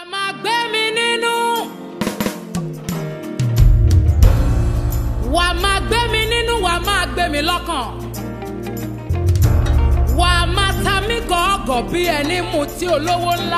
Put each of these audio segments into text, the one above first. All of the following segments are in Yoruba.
máa gbé mi nínú. wà á máa gbé mi nínú wà á máa gbé mi lọ́kàn. wà á máa ta mí gọ̀ọ́gọ̀ bí ẹni mutí olówó ńlá.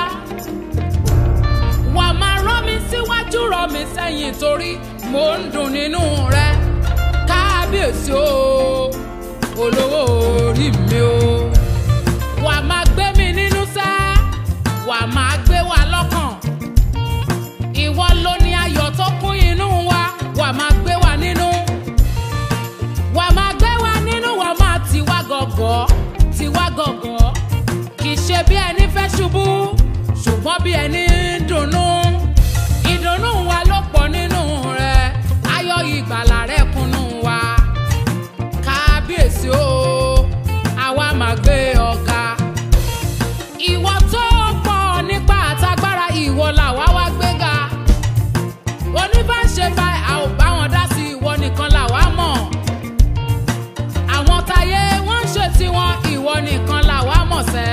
wà á máa rọ́ mi síwájú rọ́ mi sẹ́yìn torí mò ń dùn nínú rẹ. kábíyèsí o olówó orí mi o. wà á máa gbé mi nínú sẹ́ wà á máa gbé wa lọ́kàn. ìwọ ló ní ayọ̀ tó kún inú wa wà á máa gbé wa nínú. wà á máa gbé wa nínú wà á máa tì wá gọ̀gọ̀ tì wá gọ̀gọ̀. kì í ṣe bí ẹni fẹ́ ṣubú ṣùgbọ́n bí ẹni ń dunnú. ìdùnnú wa ló pọ̀ nínú rẹ̀ ayọ̀ ìgbàlà rẹ̀ kúnnú wa. kábíyèsí o àwa máa gbé ọ̀gá ìwọ tó pọ̀ nípa àtagbára ìwọ làwa wá gbéga oníbàṣe bá a ò bá wọn dá sí ìwọ nìkan làwa mọ̀ àwọn táyé wọ́n ń ṣe tiwọn ìwọ nìkan làwa mọ̀ sẹ́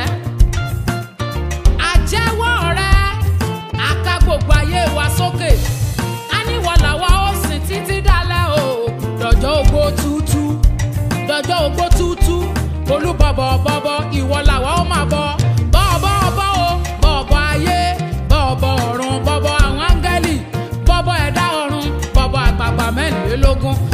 àjẹwọ́ rẹ àka gbogbo ayé wa sókè a níwọ làwa ó sìn títí dálẹ́ o dọ̀jọ́ ogbó tútú dọ̀jọ́ ogbó tútú olúbọ̀bọ̀ bọ̀bọ̀ ìwọ làwa ó máa bọ̀ bọ̀bọ̀ bọ̀ o bọ̀bọ̀ ayé bọ̀bọ̀ ọ̀run bọ̀bọ̀ àwọn áńgẹ́lì bọ̀bọ̀ ẹ̀dá ọ̀run bọ̀bọ̀ àgbààgbà mẹ́rìnlélógún